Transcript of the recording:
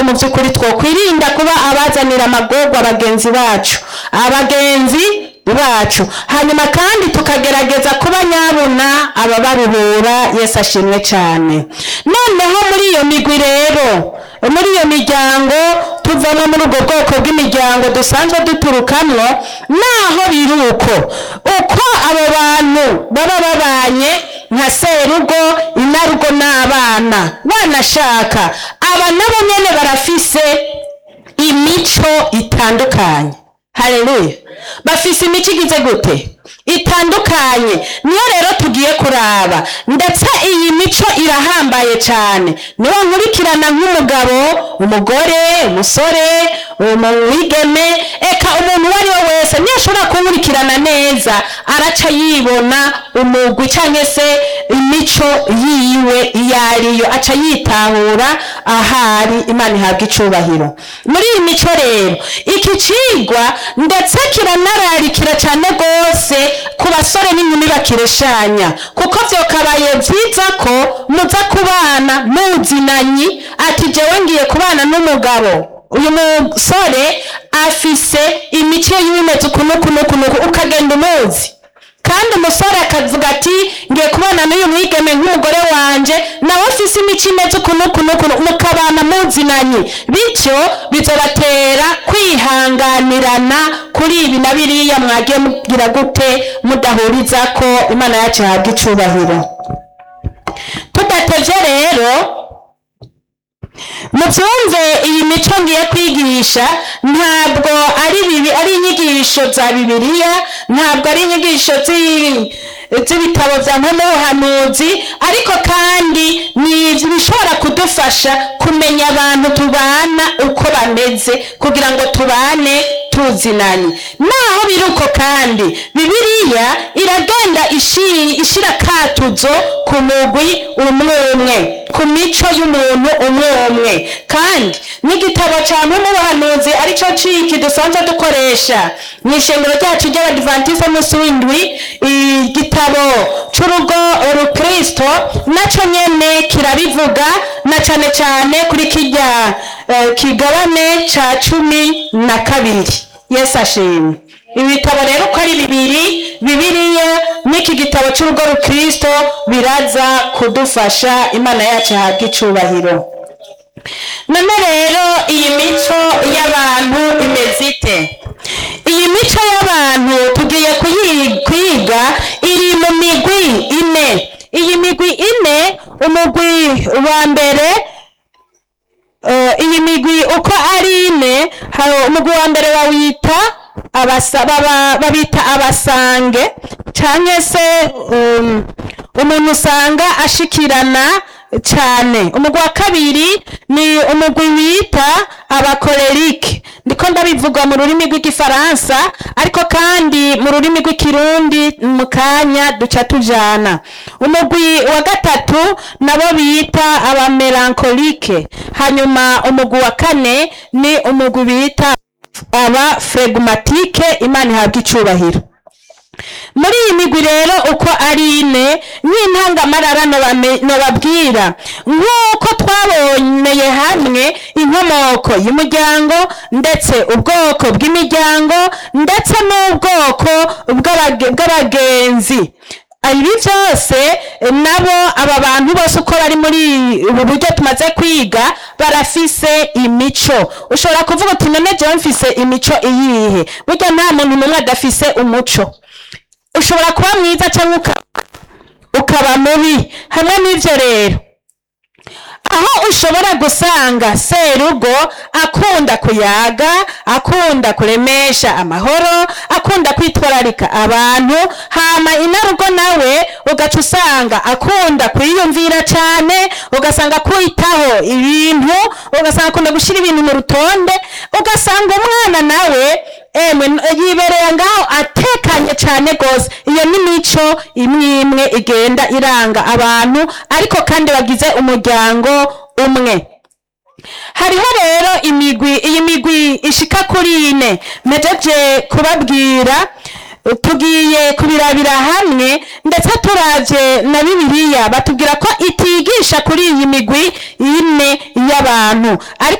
mu by'ukuri twokwirinda kuba abazanira amagorwa bagenzi bacu abagenzi bacu hanyuma kandi tukagerageza kuba nyabuna ababaruhura yesu ashimwe cyane noneho muri iyo migwi rero muri iyo miryango tuvamo muri ubwo bwoko bw'imiryango dusanzwe duturukamwo naho biri uko uko abo bantu baba babanye nka serugo inarugo n'abana wanashaka aba nabo nyene barafise imico itandukanye haleluya bafise imico igize gute itandukanye niyo rero tugiye kuraba ndetse iyi mico irahambaye cyane niyo nkurikirana nk'umugabo umugore umusore umwigeme eka umuntu uwo ari we wese niyo ashobora kunkurikirana neza araca yibona umugwi cyangwa se imico yiwe iyo ariyo aca yitahura ahari imana ihabwa icubahiro muri iyi mico rero iki cigwa ndetse kiranararikira cyane rwose ku basore n'inkumi bakireshanya kuko vyokabaye vyiza ko muza kubana muzinanyi ati jewe ngiye kubana n'umugabo uyu musore afise imico y'ibimeze ukunukunukunuku ukagenda umuzi kandi umusore akavuga ati ngiye kubana n'uyu mwigeme nk'umugore wanje nawe afise imico imeze ukunukunukunu mukabana muzinanyi bityo bizobatera kwihanganirana kuri ibi na biriya mwagiye mugira gute mudahuriza ko imana yacu ihabwa icubahiro tudatevye rero mubyumve iyi mico ngiye kwigisha ntabwo ari bibi ari inyigisho za bibiliya ntabwo ari inyigisho zi- z'ibitabo bya n'ubuhanuzi ariko kandi ni ibishobora kudufasha kumenya abantu tubana uko bameze kugira ngo tubane tuzinanye naho biri uko kandi bibiliya iragenda ishi- ishira katuzo ku mugwi umwe umwe ku mico y'umuntu umwe umwe kandi n'igitabo cya n'ubuhanuzi aricyo ciki dusanzwe dukoresha mu ishengero ryacu ry'abadivantize munsi w'indwi igitabo c'urugo urukristo naco nyene kirabivuga na cane cane kuri kirya eh, kigabane ca cumi na kabiri yesu ashimwe ibitabo rero uko ari bibiri bibiliya n'iki gitabo c'urugo rukristo biraza kudufasha imana yacu ihabwa icubahiro none rero iyi mico y'abantu imeze ite iyi mico y'abantu tugiye kuyi- kwiga iri mu migwi ine iyi migwi ine umugwi wa mbere eh, iyi migwi uko ari ine hari umugwi wa mbere bawita abasa- baba- babita abasange cyangwa se um, umuntu usanga ashikirana cyane umugwi wa kabiri ni umugwi wita abakorerike ndiko ndabivuga mu rurimi rw'igifaransa ariko kandi mu rurimi rw'ikirundi mu kanya duca tujana umugwi wa gatatu nabo bita abamelankolike hanyuma umugwi wa kane ni umugwi bita aba flegmatike imana ihabwa icubahiro muri iyi migwi rero uko ari ine nk'intangamarara nobame- nobabwira nk'uko twaboneye hamwe inkomoko y'umuryango ndetse ubwoko bw'imiryango ndetse n'ubwoko bw'abage- bw'abagenzi ibi byose eh, nabo aba bantu bose uko bari muri ubu buryo tumaze kwiga barafise imico ushobora kuvuga uti none jewe mfise imico iyihe burya nta muntu n'umwe adafise umuco ushobora kuba mwiza cyangwa uka- ukaba mubi hamwe n'ibyo rero aho ushobora gusanga serugo akunda kuyaga akunda kuremesha amahoro akunda kwitwararika abantu hama inarugo nawe ugaca usanga akunda kwiyumvira cyane ugasanga kwitaho ibintu ugasanga akunda gushyira ibintu mu rutonde ugasanga umwana nawe emwe n- yibereye ngaho atekanye cyane rwose iyo ni mico imwe imwe igenda iranga abantu ariko kandi bagize umuryango umwe hariho rero imigwi iyi migwi ishika kuri ine mejeje kubabwira tugiye kubirabira hamwe ndetse turavye na bibiliya batubwira ko itigisha kuri iyi migwi ine y'abantu ariko